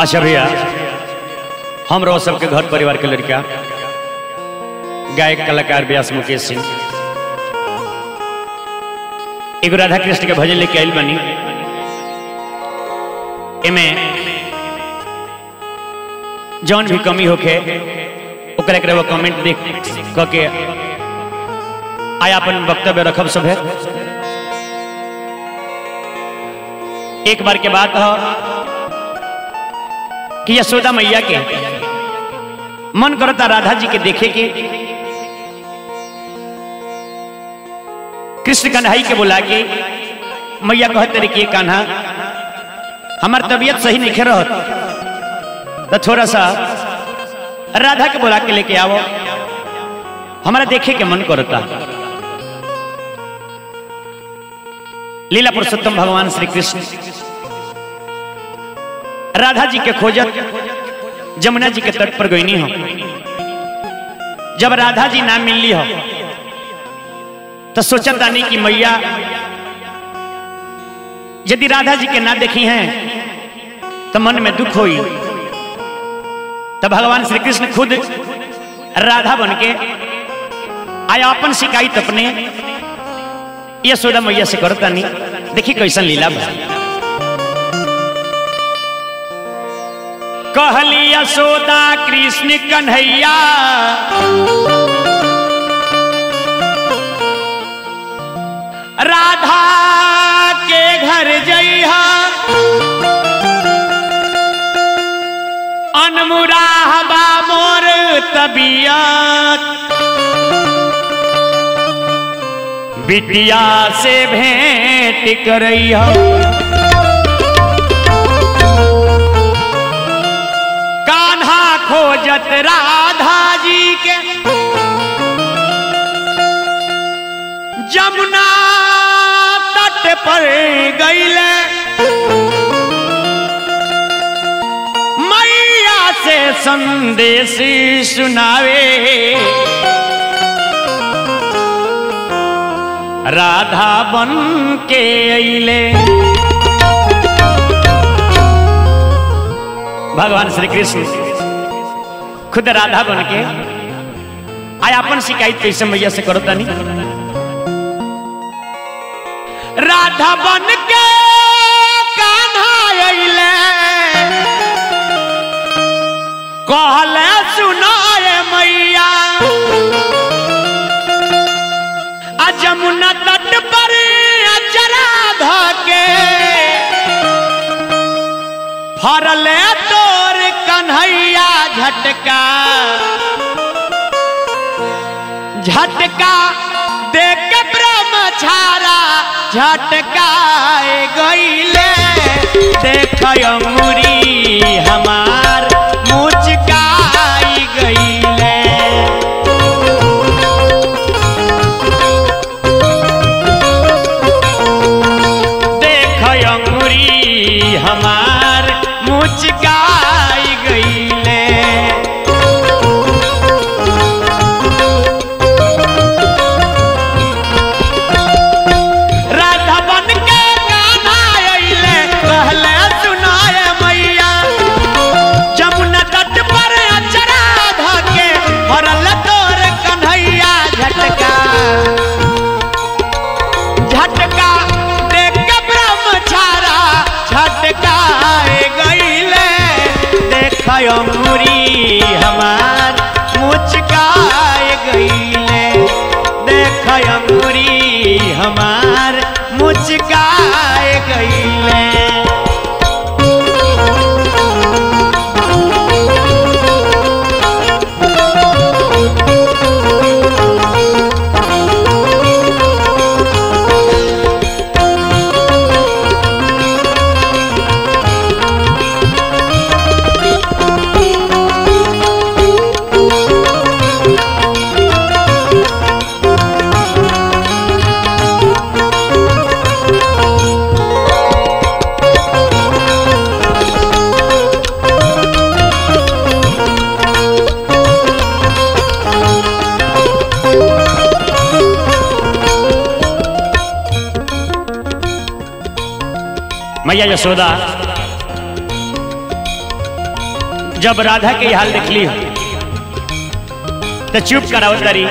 अच्छा भैया हम रहो सबके घर परिवार के लड़का गायक कलाकार व्यास मुकेश सिंह एगो राधा कृष्ण के भजन लेके आयल बनी एमे जौन भी कमी होखे ओकरा एकरा वो कमेंट देख क के आया अपन वक्तव्य रखब सब है एक बार के बात हो कि यशोदा मैया के मन करता राधा जी के देखे के कृष्ण कन्हई के बुला के मैया कहते रहे कि कान्हा हमार तबीयत सही नहीं खे रहत तो थोड़ा सा राधा के बुला के लेके आओ हमारा देखे के मन करता लीला पुरुषोत्तम भगवान श्री कृष्ण राधा जी के खोजत जमुना जी के तट पर गईनी हो जब राधा जी ना मिलली हो तो सोचा तानी कि मैया यदि राधा जी के ना देखी हैं तो मन में दुख होई तो भगवान श्री कृष्ण खुद राधा बन के आया अपन शिकायत अपने यशोदा मैया से करता नहीं देखी कैसन लीला बा कहली यशोदा कृष्ण कन्हैया राधा के घर जइहा अनमुराह बा मोर तबियत बिटिया से भेंट करैया कान्हा खोजत राधा जी के जमुना तट पर गईले मैया से संदेश सुनावे राधा बन के अइले भगवान श्री कृष्ण खुद राधा बन के आया अपन शिकायत कैसे मैया से करो तनी राधा बन के कान्हा अइले कहले सुनाए मैया आ जमुना तट पर अचरा धके फरले तोर कन्हैया झटका झटका देख के ब्रह्मचारा झटकाए गईले देख अंगुरी हमार मुचकाई गईले देख अंगुरी हमार मुचकाई गईले राधा बन के गाना अइले कहले सुनाए मैया जमुना तट पर अचरा धके भरल तोर कन्हैया झटका झटका देख के ब्रह्मचारा झटकाए गईले देख अंगुरी हमार मुचकाए गईले देख अंगुरी हमार मुचकाए गईले मैया यशोदा जब राधा के हाल देख ली तो चुप कराओ तरी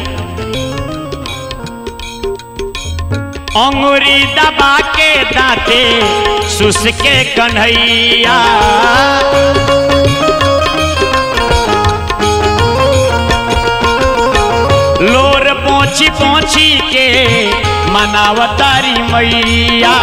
अंगुरी दबा के दांते सुस के कन्हैया लोर पोछी पोछी के मनावतारी मैया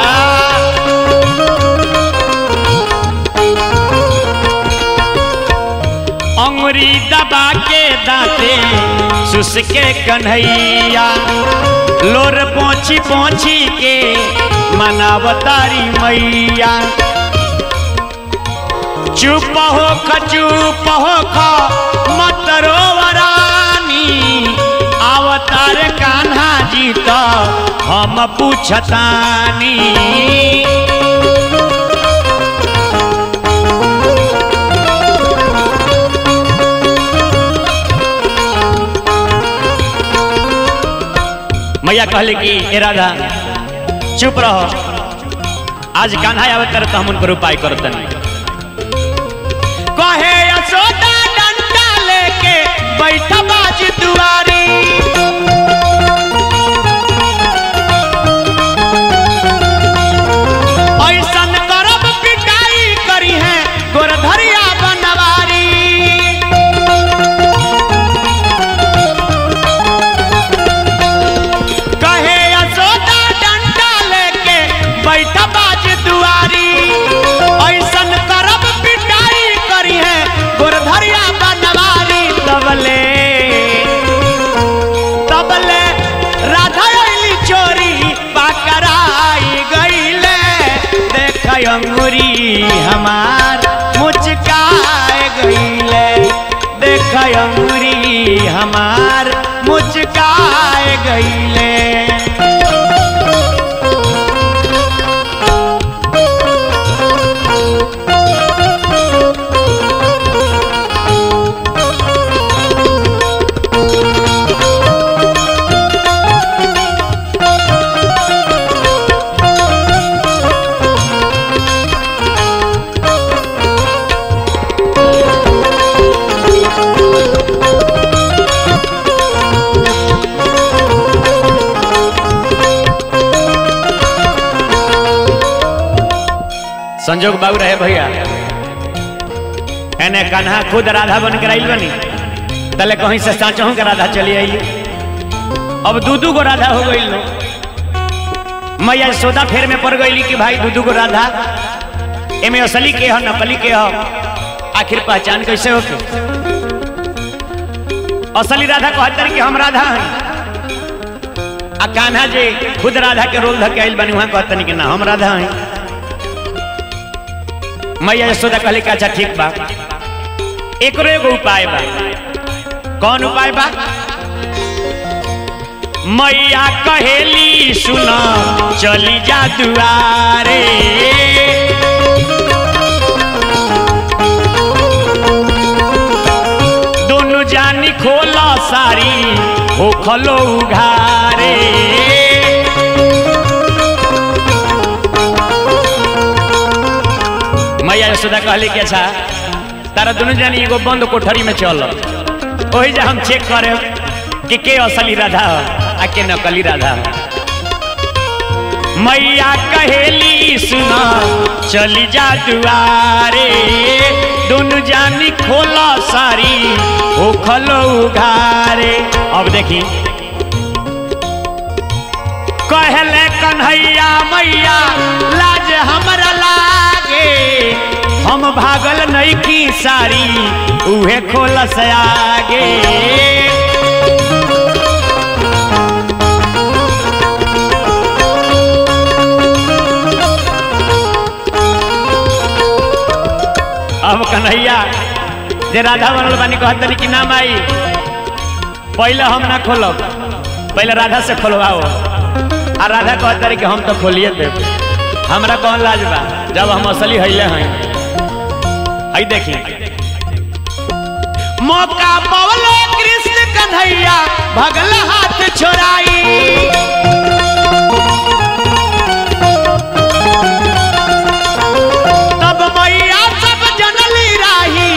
अंगुरी दबा के दांते सुस के कन्हैया लोर पोछी पोछी के मनावतारी मैया चुप हो ख चुप हो ख मत रोवरानी अवतार कान्हा जी तो हम पूछतानी मैया कहले कि ए राधा चुप रहो आज कान्हा आवत कर तो हम उनकर उपाय करतन कहे यशोदा डंडा लेके बैठ बाज दुआरी ऐसन करब पिटाई करी है गोरधरिया बनवारी कहे यशोदा डंडा लेके बैठ बाज दुआरी ऐसन करब पिटाई करी है गोरधरिया बनवारी तबले तबले राधा अली चोरी पकड़ाई गईले देख अंगुरी हमार मुचकाए गईले देख अंगुरी हमार मुचकाए गईले संजोग बाबू रहे भैया एने कान्हा खुद राधा बन के आइल बनी तले कहीं से साचहूं के राधा चली आई अब दू दू गो राधा हो गई लो मैया सोदा फेर में पड़ गई कि भाई दू दू गो राधा एमे असली के हो नकली के हो आखिर पहचान कैसे हो के असली राधा कहतर कि हम राधा हैं आ कान्हा जे खुद राधा के रोल धके आइल बनी वहां कहतनी कि ना हम राधा हैं मैया यशोदा कहले कि अच्छा ठीक बा एकरो एगो उपाय बा कौन उपाय बा मैया कहेली सुन चली जा दुआरे दोनों जानी खोला सारी हो खलो उघारे मैया यशोदा कहली कि अच्छा तारा दोनों जानी एगो बंद कोठरी में चल वही जा हम चेक करे कि के असली राधा हो आ के नकली राधा हो मैया कहेली सुना चली जा दुआरे दोनों जानी खोला सारी हो खलो उघारे अब देखी कहले कन्हैया मैया लाज हमरा लागे हम भागल नहीं की सारी उहे खोलस आगे अब कन्हैया जे राधा बनल बानी कहतनी कि नाम आई पहले हम ना खोलब पहले राधा से खोलवाओ आ राधा कहतरी कि हम तो खोलिए देब हमरा कौन लाज बा जब हम असली हईले हैं हई देखी मौका पवले कृष्ण कन्हैया भगल हाथ छोड़ाई तब मैया सब जनली राही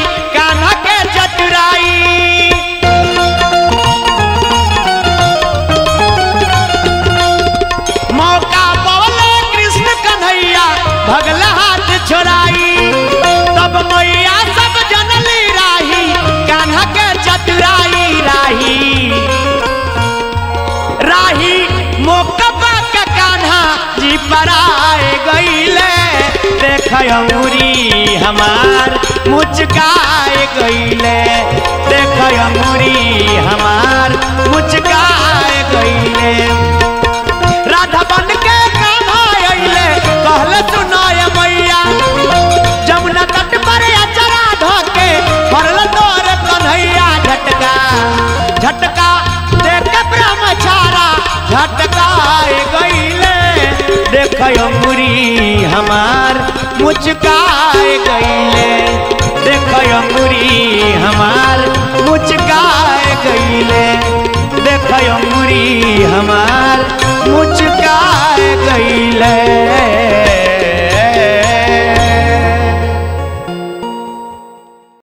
अंगुरी हमार मुचकाए गईले देख अंगुरी हमार मुचकाए गईले राधा बन के कान्हा अइले कहले सुनाय मैया जमुना तट पर अचरा धके फरल तोर कन्हैया झटका झटका देख के ब्रह्मचारा झटकाए गईले देख अंगुरी हमार मुचकाए गईले देख अंगुरी हमार मुचकाए गईले देख अंगुरी हमार